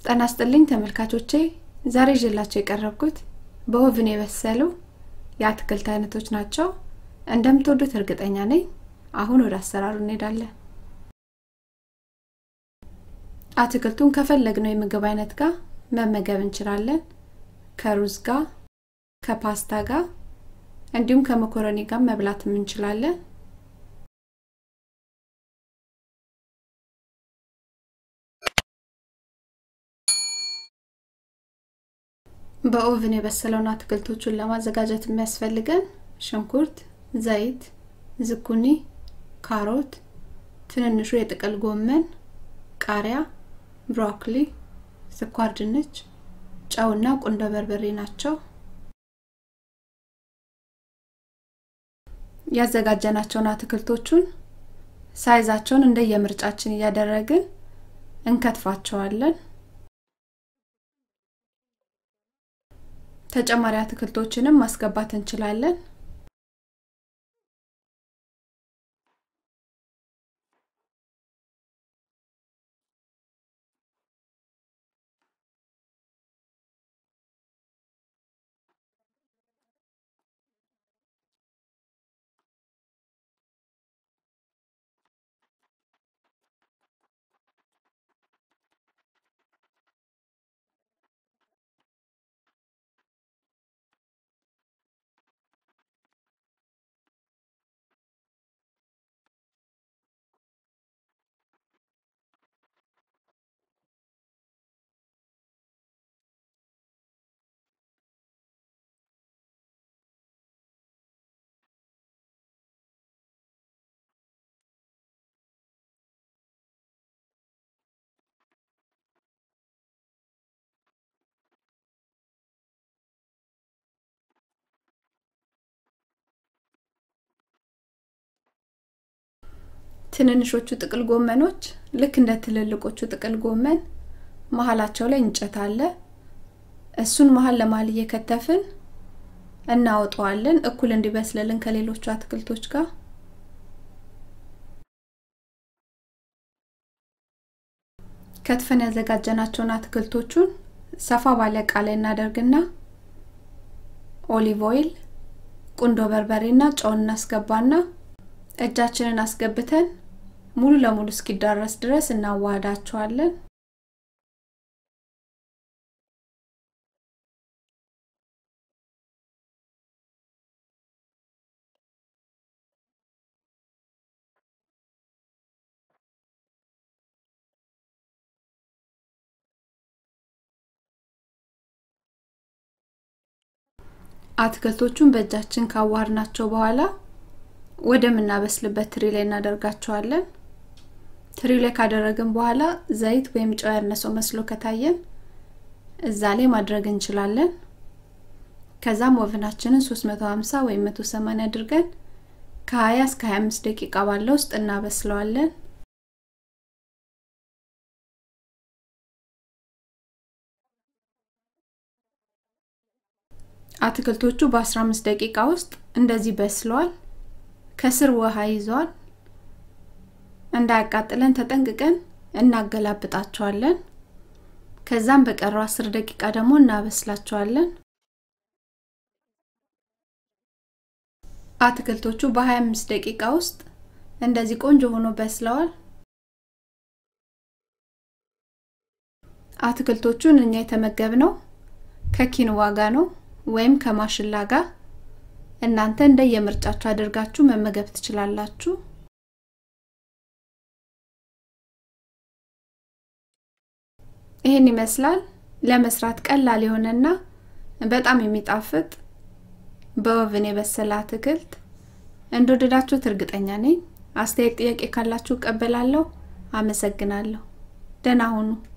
ጤና ይስጥልኝ ተመልካቾቼ ዛሬ ይዤላችሁ የቀረብኩት በኦቭን የበሰሉ የአትክልት አይነቶች ናቸው እንደምትወዱት እርግጠኛ ነኝ አሁን ወደ አሰራሩ እንሄዳለን አትክልቱን ከፈለግነው የምግብ አይነት ጋር መመገብ እንችላለን ከሩዝ ጋር ከፓስታ ጋር እንዲሁም ከመኮረኒ ጋር መብላትም እንችላለን በኦቭን የበሰለውን አትክልቶቹን ለማዘጋጀት የሚያስፈልገን ሽንኩርት፣ ዘይት፣ ዝኩኒ፣ ካሮት፣ ትንንሹ የጥቅል ጎመን፣ ቃሪያ፣ ብሮኮሊ፣ ስኳር ድንች፣ ጨውና ቁንዶ በርበሬ ናቸው። ያዘጋጀናቸውን አትክልቶቹን ሳይዛቸውን እንደየምርጫችን እያደረግን እንከትፋቸዋለን። ተጨማሪ አትክልቶችንም ማስገባት እንችላለን። ትንንሾቹ ጥቅል ጎመኖች ልክ እንደ ትልልቆቹ ጥቅል ጎመን መሀላቸው ላይ እንጨት አለ። እሱን መሀል ለመሀል እየከተፍን እናወጣዋለን እኩል እንዲበስልልን ከሌሎቹ አትክልቶች ጋር። ከትፈን ያዘጋጀናቸውን አትክልቶቹን ሰፋ ባለ እቃ ላይ እናደርግና ኦሊቭ ኦይል፣ ቁንዶ በርበሬና ጨውን እናስገባና እጃችንን አስገብተን ሙሉ ለሙሉ እስኪዳረስ ድረስ እናዋህዳቸዋለን። አትክልቶቹን በእጃችን ካዋሃድናቸው በኋላ ወደምናበስልበት ትሪ ላይ እናደርጋቸዋለን። ትሪ ላይ ካደረግን በኋላ ዘይት ወይም ጨው ያነሰው መስሎ ከታየን እዛ ላይ ማድረግ እንችላለን። ከዛም ወፍናችንን 350 ወይም 180 አድርገን ከ20 እስከ 25 ደቂቃ ባለው ውስጥ እናበስለዋለን። አትክልቶቹ በ15 ደቂቃ ውስጥ እንደዚህ በስለዋል። ከስር ውሃ ይዟል። እንዳያቃጥለን ተጠንቅቀን እናገላብጣቸዋለን። ከዛም በቀረው 10 ደቂቃ ደግሞ እናበስላቸዋለን። አትክልቶቹ በ25 ደቂቃ ውስጥ እንደዚህ ቆንጆ ሆኖ በስለዋል። አትክልቶቹን እኛ የተመገብነው ከኪንዋ ጋር ነው ወይም ከማሽላ ጋር እናንተ እንደ የምርጫችሁ አድርጋችሁ መመገብ ትችላላችሁ። ይህን ይመስላል ለመስራት ቀላል የሆነና በጣም የሚጣፍጥ በኦቭን የበሰለ አትክልት። እንደወደዳችሁት እርግጠኛ ነኝ። አስተያየት፣ ጥያቄ ካላችሁ እቀበላለሁ። አመሰግናለሁ። ደህና ሁኑ።